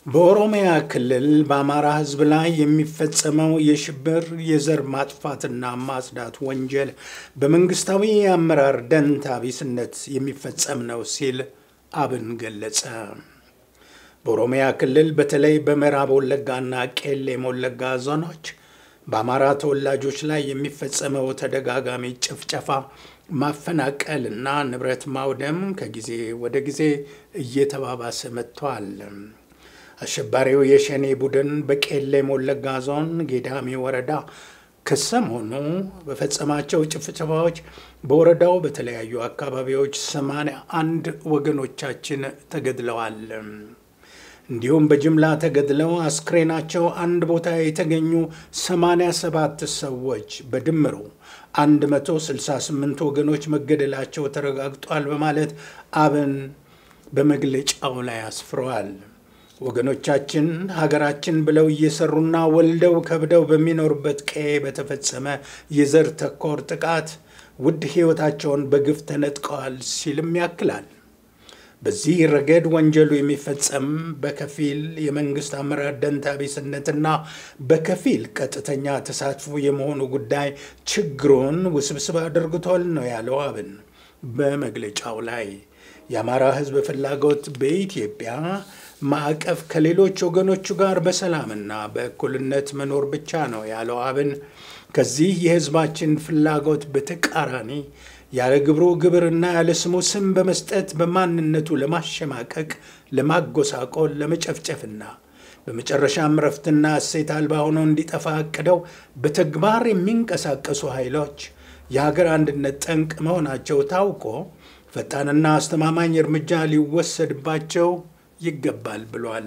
በኦሮሚያ ክልል በአማራ ሕዝብ ላይ የሚፈጸመው የሽብር የዘር ማጥፋትና ማጽዳት ወንጀል በመንግስታዊ የአመራር ደንታ ቢስነት የሚፈጸም ነው ሲል አብን ገለጸ። በኦሮሚያ ክልል በተለይ በምዕራብ ወለጋና ቄሌም ወለጋ ዞኖች በአማራ ተወላጆች ላይ የሚፈጸመው ተደጋጋሚ ጭፍጨፋ፣ ማፈናቀል እና ንብረት ማውደም ከጊዜ ወደ ጊዜ እየተባባሰ መጥቷል። አሸባሪው የሸኔ ቡድን በቄሌም ወለጋ ዞን ጌዳሚ ወረዳ ከሰሞኑ በፈጸማቸው ጭፍጨፋዎች በወረዳው በተለያዩ አካባቢዎች ሰማንያ አንድ ወገኖቻችን ተገድለዋል። እንዲሁም በጅምላ ተገድለው አስክሬናቸው አንድ ቦታ የተገኙ 87 ሰዎች በድምሩ 168 ወገኖች መገደላቸው ተረጋግጧል በማለት አብን በመግለጫው ላይ አስፍረዋል። ወገኖቻችን ሀገራችን ብለው እየሰሩና ወልደው ከብደው በሚኖሩበት ቀዬ በተፈጸመ የዘር ተኮር ጥቃት ውድ ሕይወታቸውን በግፍ ተነጥቀዋል ሲልም ያክላል። በዚህ ረገድ ወንጀሉ የሚፈጸም በከፊል የመንግስት አመራር ደንታ ቢስነትና በከፊል ቀጥተኛ ተሳትፎ የመሆኑ ጉዳይ ችግሩን ውስብስብ አድርጎታል ነው ያለው አብን በመግለጫው ላይ። የአማራ ሕዝብ ፍላጎት በኢትዮጵያ ማዕቀፍ ከሌሎች ወገኖቹ ጋር በሰላምና በእኩልነት መኖር ብቻ ነው ያለው አብን ከዚህ የሕዝባችን ፍላጎት በተቃራኒ ያለ ግብሩ ግብርና ያለ ስሙ ስም በመስጠት በማንነቱ ለማሸማቀቅ፣ ለማጎሳቆል፣ ለመጨፍጨፍና በመጨረሻም ረፍትና እሴት አልባ ሆነው እንዲጠፋ አቅደው በተግባር የሚንቀሳቀሱ ኃይሎች የሀገር አንድነት ጠንቅ መሆናቸው ታውቆ ፈጣንና አስተማማኝ እርምጃ ሊወሰድባቸው ይገባል ብሏል።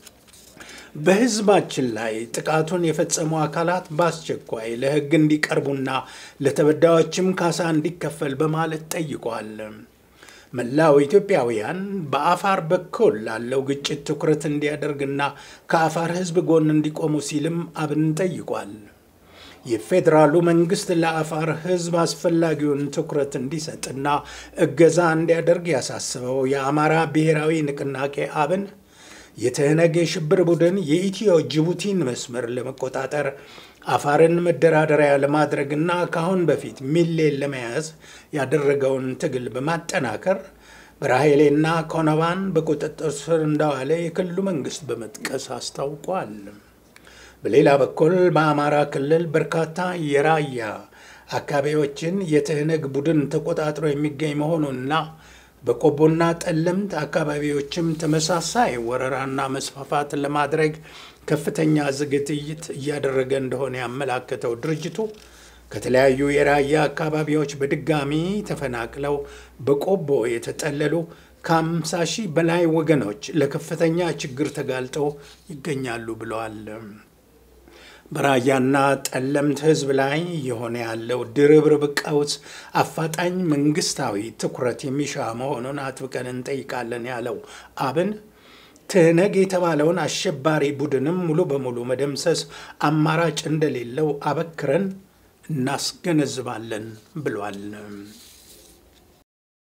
በህዝባችን ላይ ጥቃቱን የፈጸሙ አካላት በአስቸኳይ ለህግ እንዲቀርቡና ለተበዳዮችም ካሳ እንዲከፈል በማለት ጠይቋል። መላው ኢትዮጵያውያን በአፋር በኩል ላለው ግጭት ትኩረት እንዲያደርግና ከአፋር ህዝብ ጎን እንዲቆሙ ሲልም አብን ጠይቋል። የፌዴራሉ መንግስት ለአፋር ህዝብ አስፈላጊውን ትኩረት እንዲሰጥና እገዛ እንዲያደርግ ያሳስበው የአማራ ብሔራዊ ንቅናቄ አብን የትህነግ የሽብር ቡድን የኢትዮ ጅቡቲን መስመር ለመቆጣጠር አፋርን መደራደሪያ ለማድረግና ከአሁን በፊት ሚሌን ለመያዝ ያደረገውን ትግል በማጠናከር በራሄሌና ኮነባን በቁጥጥር ስር እንዳዋለ የክልሉ መንግስት በመጥቀስ አስታውቋል። በሌላ በኩል በአማራ ክልል በርካታ የራያ አካባቢዎችን የትህነግ ቡድን ተቆጣጥሮ የሚገኝ መሆኑንና በቆቦና ጠለምት አካባቢዎችም ተመሳሳይ ወረራና መስፋፋት ለማድረግ ከፍተኛ ዝግጅት እያደረገ እንደሆነ ያመላከተው ድርጅቱ ከተለያዩ የራያ አካባቢዎች በድጋሚ ተፈናቅለው በቆቦ የተጠለሉ ከ50 ሺህ በላይ ወገኖች ለከፍተኛ ችግር ተጋልጠው ይገኛሉ ብለዋል። በራያና ጠለምት ህዝብ ላይ የሆነ ያለው ድርብርብ ቀውስ አፋጣኝ መንግስታዊ ትኩረት የሚሻ መሆኑን አጥብቀን እንጠይቃለን ያለው አብን ትህነግ የተባለውን አሸባሪ ቡድንም ሙሉ በሙሉ መደምሰስ አማራጭ እንደሌለው አበክረን እናስገነዝባለን ብሏል።